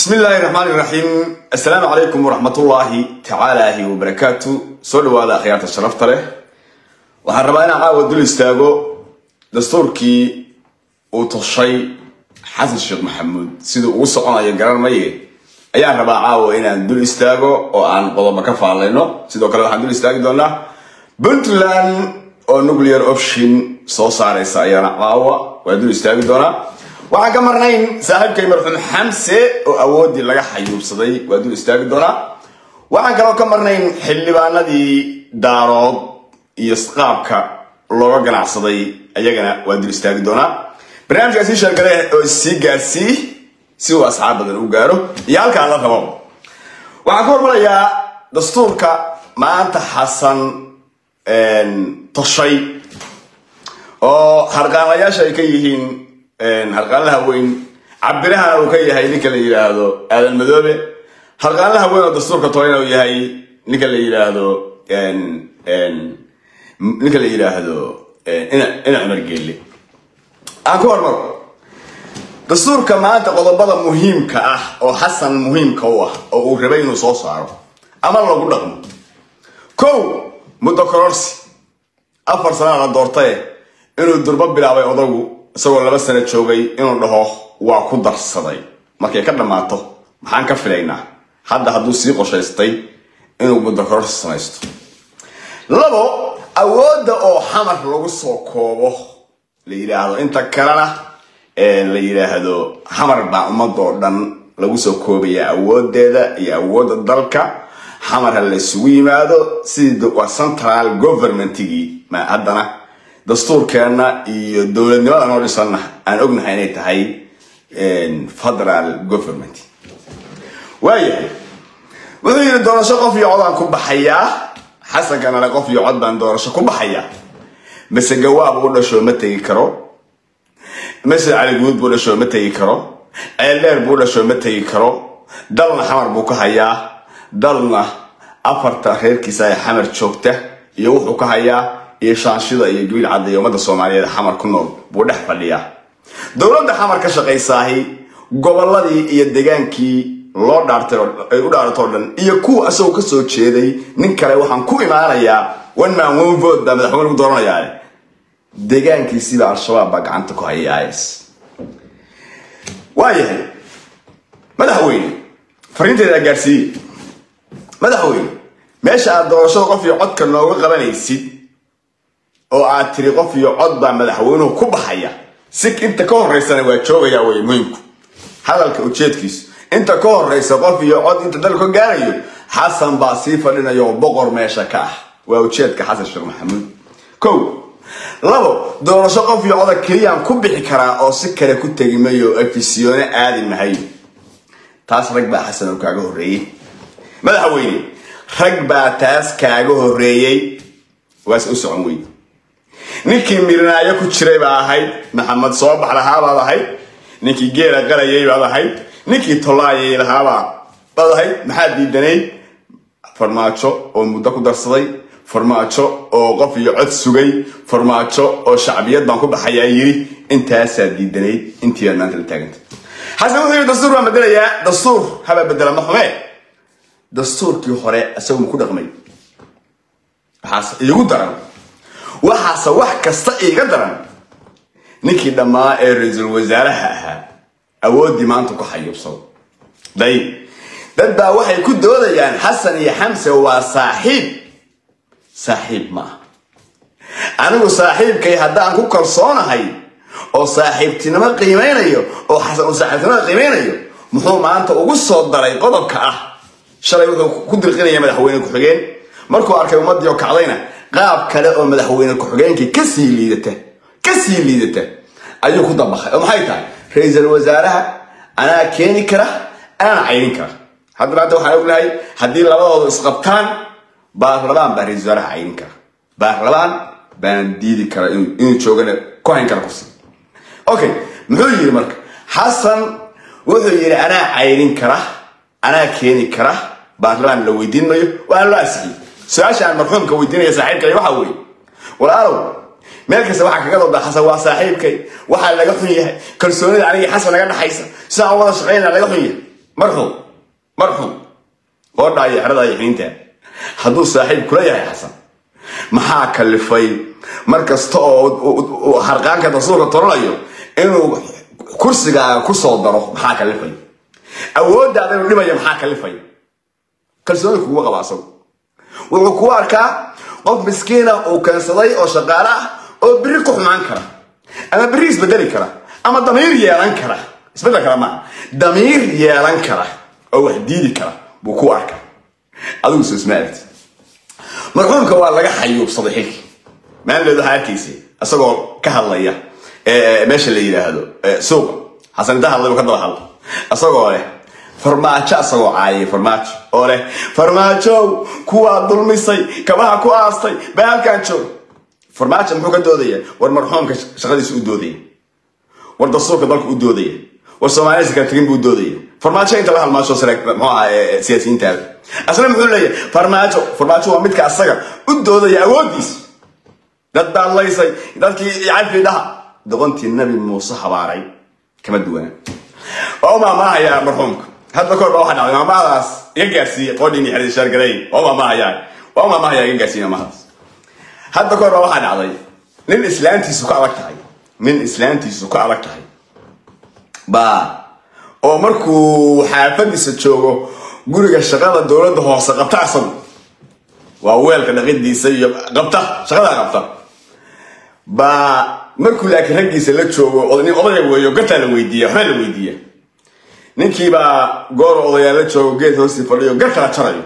bismi illaahi raxmaani raxiim assalaamu calaykum waraxmatullaahi tacaalaahi wabarakaatu soo dhawaada akhyaarta sharafta leh waxaan rabaa inaan caawa dul istaago dastuurkii uu toshay xasan sheekh maxamuud siduu ugu soconayo garan maye ayaan rabaa caawa inaan dul istaago oo aan qodobo ka faallayno sidoo kale waxaan dul istaagi doonaa puntland oo nuclear option soo saaraysa ayaana caawa waa dul istaagi doonaa waxaan ka marnayn saaxiibkay marxuum xamse oo awoodii laga xayuubsaday waa dul istaagi doonaa waxaan kaloo ka marnayn xildhibaanadii daarood iyo qaabka looga ganacsaday ayagana waa dul istaagi doonaa barnaamijkaasi sheergale oo issii gaarsii si uu asxaab badan u gaaro iyo halkaan la rabo waxaan ka hormarayaa dastuurka maanta xasan toshay oo harqaanlayaasha ay ka yihiin harqaanlaha weyn cabirahana uu ka yahay ninka la yidhaahdo aadan madoobe harqaanlaha weyn oo dastuurka tolayna uu yahay ninka la yidhaahdo ninka la yidhaahdo ina cumar geelle aan ku hormaro dastuurka maanta qodobada muhiimka ah oo xasan muhiimka u ah oo uu rabay inuu soo saaro ama lagu dhaqmo kow muddo kororsi afar sanaa la doortaye inuu durbo bilaabay odagu isagoo laba sano joogay inuu dhaho waa ku darsaday markay ka dhammaato maxaan ka filaynaa hadda hadduu sii qoshaystay inuu muddo kororsi samaysto labo awoodda oo xamar lagu soo koobo la yidhaahdo inta kalena la yidhaahdo xamar baa ummadoo dhan lagu soo koobaya awoodeeda iyo awoodda dalka xamar ha la isugu yimaado sidii waa central governmentigii ma haddana dastuurkeenna iyo dowladnimada noo dhisanna aan ognahay inay tahay federal government waayahay wuxuu yidhi doorasho qof iyo cod aan ku baxayaa xasankanale qof iyo cod baan doorasho ku baxayaa mase gawaab u dhasho ma tegi karo mase caliguud buu dhasho ma tegi karo ceeldheer buu dhasho ma tegi karo dalna xamar buu ka hayaa dalna afarta reerkiisa ee xamar joogta iyo wuxuu ka hayaa iyo shaanshida iyo gabiil cadda iyo ummadda soomaaliyeed xamar ku nool buu dhex fadhiyaa dowladda xamar ka shaqaysaahi gobolladii iyo degaankii loo dhaartay ay u dhaaratoo dhan iyo kuwa isagoo ka soo jeeday nin kale waxaan ku imaanayaa one man one vote baa madaxweyne lagu dooranayaa degaankiisiba al-shabaab baa gacanta ku hayay is waayahay madaxweyne fariinteeda gaarsiiye madaxweyne meesha aad doorashada qof iyo codka nooga qabanaysid oo aad tiri qof iyo cod baa madaxweynuhu ku baxaya si inta ka horeysana waa joogaya wey muhiimku hadalka ujeedkiisu inta ka horeysa qof iyo cod inta dalka ka gaarayo xasan baa sii fadhinaya oo boqor meesha ka ah waa ujeedka xasan sheekh maxamuud kow labo doorasho qof iyo coda keliyaan ku bixi karaa oo si kale ku tegi mayo afisyoone aadi mahayo taas rag baa xasan oo kaaga horreeyey madaxweyne rag baa taas kaaga horreeyey waase u socon weyd ninkii mirinaayo ku jiray baa ahayd maxamed soo bax lahaa baad ahayd ninkii geela qarayay baad ahayd ninkii tolaayay lahaabaa baad ahayd maxaad diidanayd farmaajo oo muddo ku darsaday farmaajo oo qof iyo cod sugay farmaajo oo shacbiyad baan ku baxayaa yiri intaasaa diidanayd intii baad maanta la taaganta xasan wuxuu yidhi dastuur baan bedelayaa dastuur haba bedela ma xumee dastuurkii hore isagu ma ku dhaqmay waxaase iigu daran waxaase wax kasta iiga daran ninkii dhammaa ee ra-iisul wasaaraha ahaa awooddii maanta ku xayuubsado dayib dad baa waxay ku doodayaan xasan iyo xamse waa saaxiib saaxiib ma ah anigu saaxiibkay haddaan ku kalsoonahay oo saaxiibtinimo qiimeynayo oo xasan uu saaxiibtinimada qiimeynayo muxuu maanta ugu soo daray qodobka ah shalay wuxuu ku dirqinaya madaxweyne ku-xigeen markuu arkay ummadii oo kacdayna qaab kale oo madaxweyne ku-xigeenkii kasii liidata kasii liidata ayuu ku dabaqay oo maxay tahay ra-iisul wasaaraha anaa keeni kara anaa caynin kara haddana hadda waxaan ognahay haddii labadoodu isqabtaan baarlamaan baa ra-isul wasaaraha caynin kara baarlamaan baana diidi kara inuu joogana ku hayn kara kursi okay muxuu yidhi marka xasan wuxuu yidhi anaa caynin kara anaa keeni kara baarlamaan la weydiin mayo waana loo asixiyey su-aasha aan marxuumka weydiinaya saaxiibkay waxaa weeye walaalow meel kasta waxaa kaga dooda xasan waa saaxiibkay waxaa laga xun yahay kalsoonida anigii xasan naga dhaxaysa sidaan wada shaqaynaa laga xun yahay marxuum marxuum goodhaa iyo xerada iyo xiniinta hadduu saaxiib kula yahay xasan maxaa kalifay mar kasta oo harqaanka dastuurka toranayo inuu kursigaaga ku soo daro maxaa kalifay awooddaada inuu dhimaya maxaa kalifay kalsooni kugu qaba asagu wuxuu kugu arkaa qof miskiina uu keensaday oo shaqaale ah oo biri ku xumaan kara ama biri isbedeli kara ama damiir yeelan kara isbedel kara maaha damiir yeelan kara oo wax diidi kara buu ku arkaa adigu soo isma aragti marxuumka waa laga xayuubsaday xilkii maalinleed waxaa arkaysa isagoo ka hadlaya meesha la yidhaahdo suuqa xasan inta hadlay uu ka daba hadla isagoo leh farmaajo isagoo caayay farmaajo oo leh farmaajow kuwaa dulmisay kabaha ku aastay baa halkaan joog farmaajo muxuu ka doodaya war marxuumka shaqadiisa u doodaya war dastuurka dalka u doodaya war soomaaliyasa kala tegin buu doodaya farmaajo inta la halmaasho muxuu ahaa siyaasiyiintaada asna muxuu leeyahay farmaajo farmaajo waa midka asaga u doodaya awoodiisa dad baad laysay dadkii calfi dhaha doqontii nabi muuse habaaray kama duwana waa u maamaahayaa marxuumka hadda kahor baa waxaa dhacday maamahadaas iga gaarsiiye qoodhiin iyo xeradii shaargaray waa u maamaahayaa waa u maamaahayaa iga gaarsiiye maamahadaas hadda kahor baa waxaa dhacday nin islaantiisu ka adag tahay nin islaantiisu ka adag tahay baa oo markuu xaafadiisa joogo guriga shaqada dowladda hoose qabta asagu waa weelka dhaqidiisa iyo qabta shaqadaa qabta baa markuu laakiin raggiisa la joogo nin odaya weeyo gartaa la weydiiya waxbaa la weydiiya ninkiibaa goor odayaa la joogo geed hoostii fadhiyo gar kala jarayo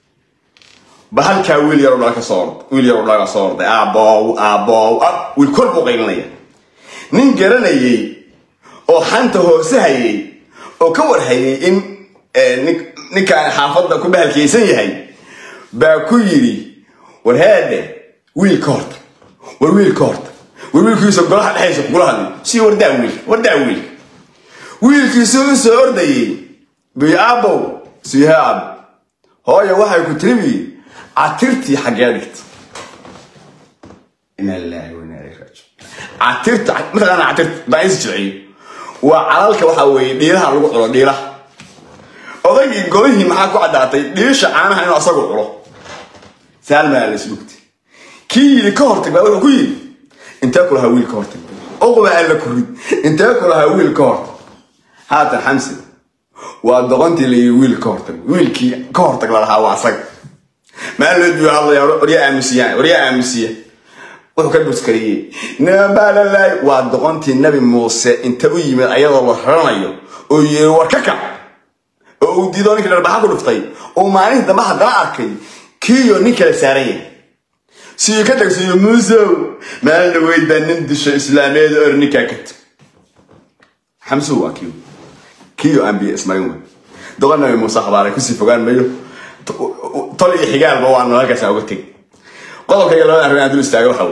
ba halkaa wiil yaroo dhala ka soo orday wiil yaroo dhala ka soo orday aabow aabow ab wiil kor buu qaylinaya nin garanayay oo xanta hoose hayay oo ka warhayay in ninkaan xaafadda ku bahalkaysan yahay baa ku yidhi war heedhe wiil ka horta war wiil ka horta war wiilkiisa golaha dhexaysa kugula hadli sii wardaa wiil wardaa wiil wiilkiisu u soo ordayay biy aabow siihe aab hooya waxay ku tiribi catirtii xaggee dhigta inaa lillahi wa inaa ilayhi raajiun catirta mataqaana catirta baan is jilciyo waa calalka waxa weeye dhiilaha lagu culo dhiilaha odaygii golihii maxaa ku caddaatay dhiisha caanaha inuu asagu culo saalmaa la isdhugtay kii yidhi ka hortag baa wuxuu ku yidhi intee ku lahaa wiil ka hortag uqba alla ku rid intee ku lahaa wiil ka hortag haatan xamsi waa doqontii layidhi wiil ka hortag wiilkii ka hortag lalahaa waa asaga maallood buu hadlaya waryaa aamusiyaan waryaa aamusiya wuxuu ka dhuskariyey nabaalalaay waa doqontii nabi muuse inta u yimid ayadoo la raranayo oo yiri war ka kac oo uu diido ninkii dharbaxa ku dhuftay oo maalintii dambe haddana arkay kiiyo nin kala saaran yahay siyo ka tagsiyo muusow maalin dhaweyd baa nin disho islaameed or ninkaa ka tag xamsuhu waa kiyo kiyo aan biyo ismarin wey doqon nabi muuse habaaray kusii fogaan mayo tol iyo xigaalba waa halkaasa uga teg qodobka iyo labada arrin aan dul istaaga waxa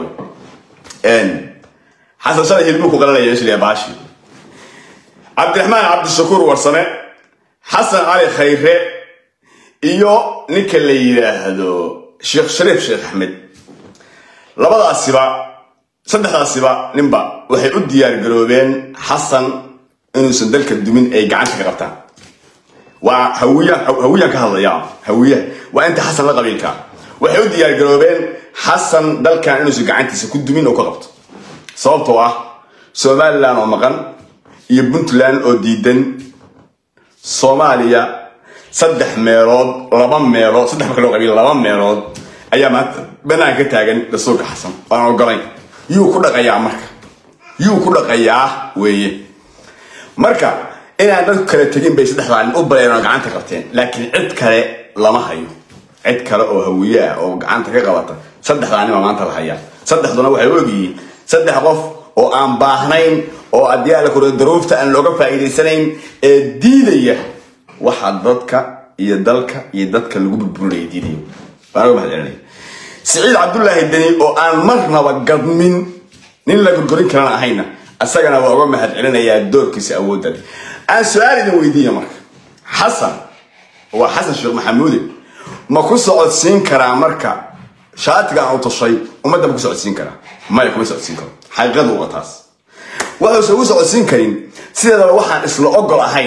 wey xasan shalay hilbuu ku qalanaya isliya baashi cabdiraxmaan cabdishakuur warsame xasan cali khayre iyo ninka la yidhaahdo sheekh shariif sheekh axmed labadaasiba saddexdaasiba ninba waxay u diyaar garoobeen xasan inuusan dalka dumin ay gacanta ka qabtaan waa hawiyaan ka hadlaya hawiyaha waa inta xasan la qabiilka waxay u diyaar garoobeen xasan dalkan inuusan gacantiisa ku dumin oo ka qabto sababtoo ah somalilan oo maqan iyo puntland oo diidan soomaaliya saddex meelood laba meelood saddex marka loo qabiil laba meelood ayaa maanta banaanka ka taagan dastuurka xasan aan ogolayn yuu ku dhaqayaa marka yuu ku dhaqayaa weeye marka inaan dadku kala tegin bay saddexdaa nin u bareeraan gacanta qabteen laakiin cid kale lama hayo cid kale oo hawiye ah oo gacanta ka qabata saddexdaa nima maanta la hayaa saddexduna waxay u ogyihiin saddex qof oo aan baahnayn oo haddii alla kuro daruufta aan looga faa'iidaysanayn ee diidaya waxa dadka iyo dalka iyo dadka lagu burburinaya diidaya baan uga mahad celinaya siciid cabdullaahi deni oo aan marnaba gadmin nin la gurgurin karana ahayna isagana waa uga mahad celinayaa doorkiisa awoodda leh aan su-aal idin weydiiya marka xasan waa xasan sheekh maxamuude ma ku socodsiin karaa marka shaatiga aan u tashay ummadda ma ku socodsiin karaa maya kuma socodsiin karo xaqiiqadu waa taas waxuusan ugu socodsiin karin sideedaba waxaan isla ogol ahayn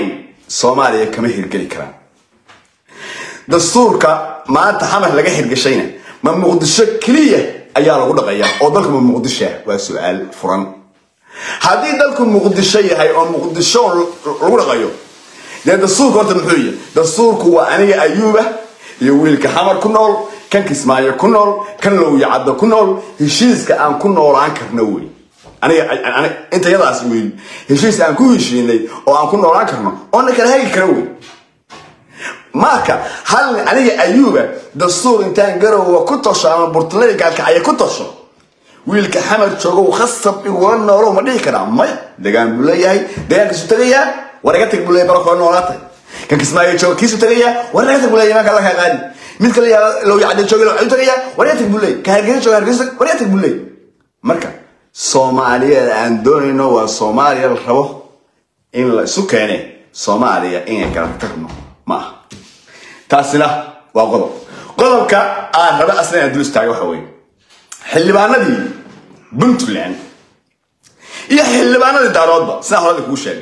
soomaaliya kama hirgeli karaan dastuurka maanta xamar laga hirgashayna ma muqdisho keliya ayaa lagu dhaqayaa oo dalku ma muqdishoa waa su-aal furan haddii dalku muqdisho yahay oo muqdisho lagu dhaqayo dee dastuurka horta muxuu yahay dastuurku waa aniga ayuuba iyo wiilka xamar ku nool kan kismaayo ku nool kan lowya caddo ku nool heshiiska aan ku noolaan karno wey aniga inta yadaas wey heshiis aan ku heshiinay oo aan ku noolaan karno oo na kala hagi karo wey marka hal aniga ayuuba dastuur intaan garowa ku tosho ama burtulada gaalkacaya ku tosho wiilka xamar joogow khasab igula noolo ma dhihi karaa maya degaan buu leeyahay degaankiisu tagayaa war iga tag buu leeyahay barafkoo noolaatay kan kismaayo jooga kiisu tagayaa war iga tag buu leeyahay imaanka alla kaa qaadi mid kale yaa low yacda jooga low cadu tagayaa war iga tag buu leeyahay ka hargeysa jooga hargeysa war iga tag buu leeyahay marka soomaaliyeed aan doonayno waa soomaaliya la rabo in la isu keene soomaaliya inay kala tagno ma aha taasina waa qodob qodobka aan raba asna inaan dul istaaga waxa weeye xildhibaanadii puntland iyo xildhibaanadii daaroodba sidaan horada kuu sheegay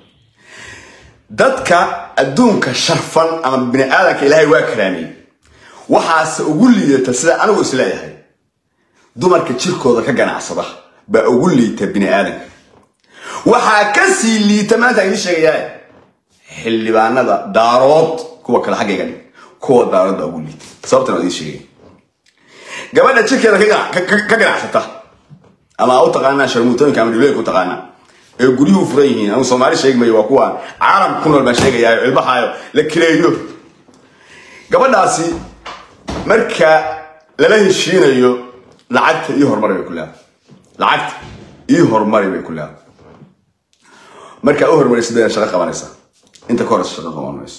dadka adduunka sharfan ama bini aadamka ilaahay waa karaamiyey waxaase ugu liidata sida anigu isleeyahay dumarka jirkooda ka ganacsada baa ugu liita bini aadamka waxaa ka sii liita maanta idiin sheegayaa xildhibaanada daarood kuwa kale xaggayga dhig kuwa daarood baa ugu liita sababtan waa idiin sheegaya gabadha jirkeeda ka ganacsata ama u taqaanaa sharmuutooyinka ama dhiblooyinka u taqaanaa ee guryuhu furan yihiin anu soomaali sheegmayo waa kuwa caalamka ku nool baan sheegayaa cilmahaayo la kireeyo gabadhaasi marka lala heshiinayo lacagta iyo horumari bay ku leedahay lacagta iyo horumari bay ku leedahay markaa u horumaraysa bayna shaqo qabanaysa inta ka horeysa shaqo qaban mayso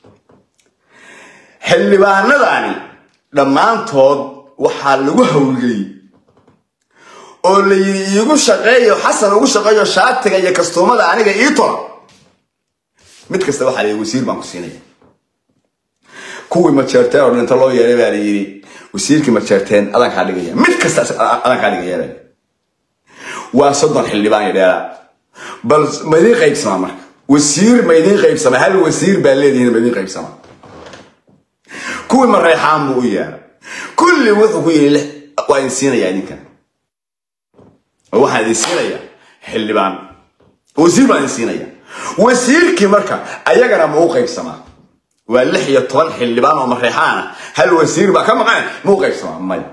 xildhibaanadani dhammaantood waxaa lagu hawlgeliyey oo la yidhi iigu shaqeeyo xasan ugu shaqeeyo shaatiga iyo kastuumada aniga ii tola mid kasta waxaa la yidhi wasiir baan ku siinaya kuwii majeerteen oo dhinta loo yeeray baa la yidhi wasiirkii majeerteen adan kaa dhigaya mid kasta adan kaa dhigaya baa waa soddon xildhibaan iyo dheeraa bal ma idiin qaybsamaa marka wasiir ma idiin qaybsamaa hal wasiir baa leedihiin ma idiin qaybsamaa kuwii mareexaan buu u yeeray kulli wuxuu ku yidhi waa idin siinayaa idinkan waxaan idin siinayaa xildhibaan wasiir baan idin siinaya wasiirkii marka ayagana ma u qaybsamaa waa lix iyo toban xildhibaan oo mareexaana hal wasiir baa ka maqan ma u qaybsamaa maya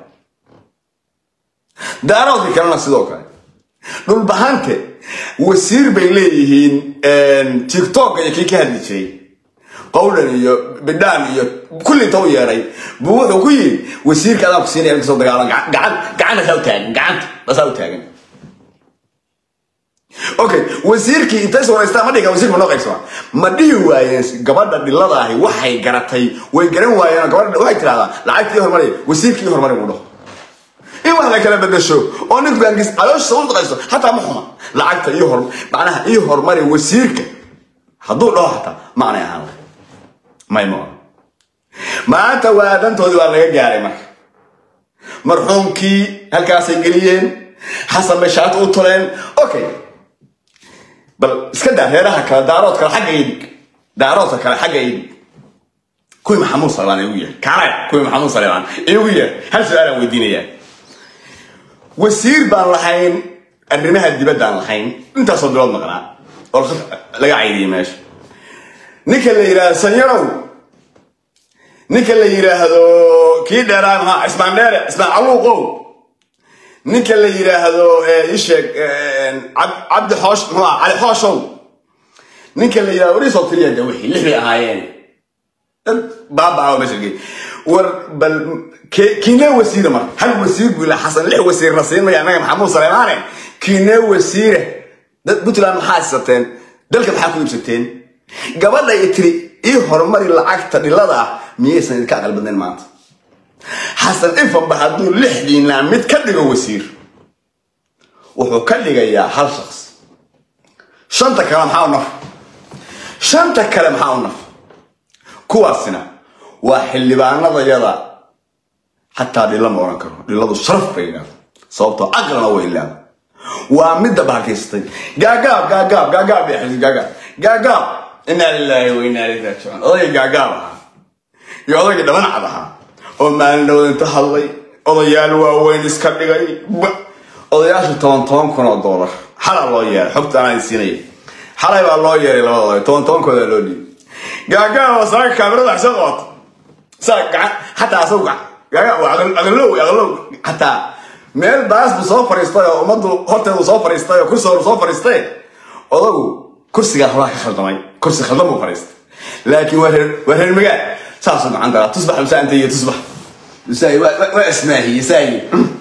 daaroodkii kalena sidoo kale dhulbahante wasiir bay leeyihiin tiktok iyo kii ka hadli jiray qowlan iyo bidhaan iyo kulli inta u yeeray buu wuxuu ku yidhi wasiirka adaan ku siinaya inkastoo dagaalan gacan gacanta saa u taagan gacanta basaa u taagan okay wasiirkii intay sooraystaan ma dhiga wasiirka noo qaybsama ma dhihi waayeen gabadha dhilada ahi waxay garatay way garan waayeen gabadha waxay tirahdaa lacagtii horumari wasiirkii horumari buu dhaho in wax la kala bedesho oo ninku gaangis calooshiisa u shaqayso hataa ma xuma lacagta iyo hor macnaha iyo horumari wasiirka hadduu dhaho hataa maanay ahaan lahay may ma maanta waa dantoodii waa laga gaaray marka marxuumkii halkaasay geliyeen xasan bay shaati u toleen okay bal iska daa reeraha kale daarood kale xagga idig daaroodka kale xagga idig kuwii maxamuud salebaan igu yeer kaale kuwii maxamuud salebaan igu yeer hal su-aalaan weydiinayaa wasiir baan lahayn arrimaha dibaddaan lahayn intaasoo bilood maqnaa oo laga caydiyay meesha ninka la yidhaahdo sanyarow ninka la yidhaahdo kii dheeraa maxaa cismaan dheere cismaan caluuqow ninka la yidhaahdo isheeg cabdi xoosh muxuu ah cali xooshow ninka la yidhahdo wariisoo tiriya de wixii lix bay ahaayeen dad baabaa meesha gey war bal kiinee wasiire marka hal wasiir buu ilaa xasan lix wasiirna siin maya annaga maxamuud saleymaane kiinee wasiire dad puntland maxaa haysateen dalka maxaa ku iibsateen gabadha i tiri ii horumari lacagta dhilada ah miyaysan idinka aqal badnayn maanta xasan ifanba hadduu lixdiinaa mid ka dhigo wasiir wuxuu ka dhigayaa hal shaqs shanta kale maxaa u naf shanta kale maxaa u naf kuwaasina waa xildhibaanadayada xataa dhilla ma oran karo dhilladu sharaf bay leedahay sababtoo aqlana way leedahay waa midda bahalkaysatay gaagaab gaagaab gaagaab bay xisbi gaagaab gaagaab inaa lilaahi wa inaa ilayhi raajicuun odaygii gaagaab ahaa iyo odaygii dhabanacad ahaa oo maalin dhowd inta hadlay odayaal waaweyn iska dhigay odayaashu toban toban kun oo doolar xalaa loo yeeray xogta anaa siinaya xalay baa loo yeeray labada oday toban tobankooda loo dhiibay gaagaab oo saaka kaamirada wax soo qabato saa gacan xataa asagu gaagaab waa aqalow aqalow xataa meel baas buu soo fariistay oo ummaddu horteedu soo fariistay oo kursi horu soo fariistay odagu kursigaa horaa ka khaldamay kursi khaldan buu fariistay laakiin waa reer waa reer magaal saasuu gacan galaa tusbax musaa inta iyo tusbax musaa waa ismaahiye saayi